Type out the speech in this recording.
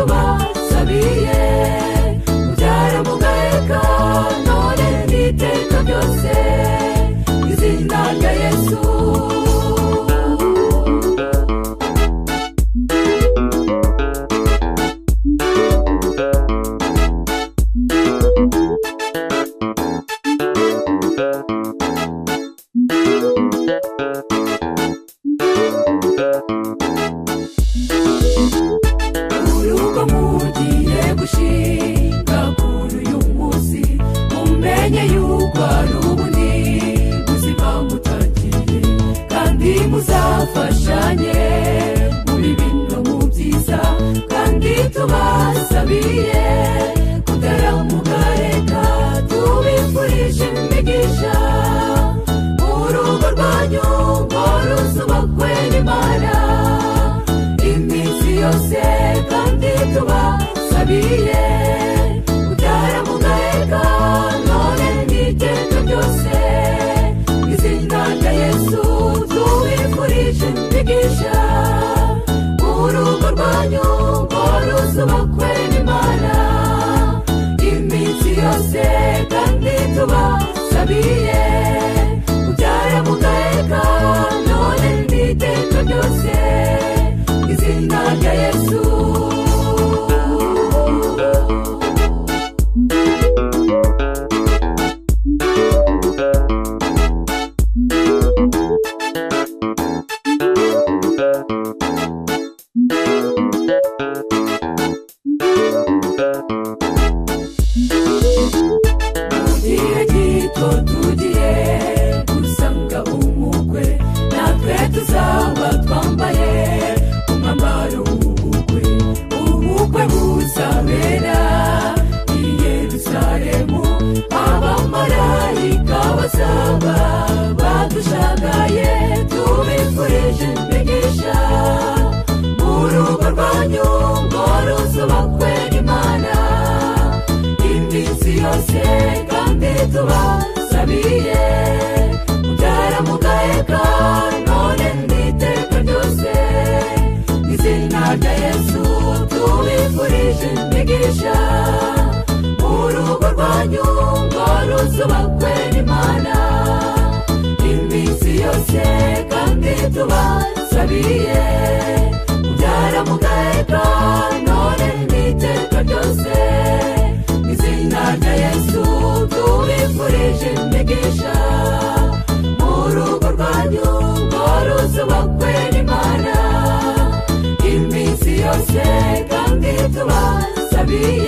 tubasabiye mubyara mugaheka none n'iteka ryose izina rya yesu urugo mugiye gushinga kuri uyu munsi mumenye yuko ari ubuni buzima mutagiye kandi muzafashanye muri bino mu byiza kandi tubasabiye kutaramugareka tubifurije imigisha urugo rwanyu ngo ruzubakwe n'imana iminsi yose kandi tubasabiye utara mugaheka none n'iteka ryose izina rya yesu tubifurije imigisha urugo rwanyu ngo ruzubakwe n'imana iminsi yose kandi tubasabiye utara mugaheka none n'iteka ryose izina rya yesu igihe gito tugiye gusanga umukwe natwe tuzaba twambaye umwambaro w'ubukwe ubukwe buzabera i yerusalemu abamarayika bazaba badushagaye tubifurije imigisha urugo rwanyu ngo ruzubakwe n'imana iminsi yose kandi tubasabiye mubyara mugaheka none n'iteka ryose izina rya yesu tubifurije imigisha urugo rwanyu ngo ruzubakwe n'imana iminsi yose kandi tubasabiye mubyara mugaheka none n'iteka ryose izina rya yesu tubifurije imigisha mu rugo rwanyu ngo ruzubakwe n'imana iminsi yose kandi tubasabiye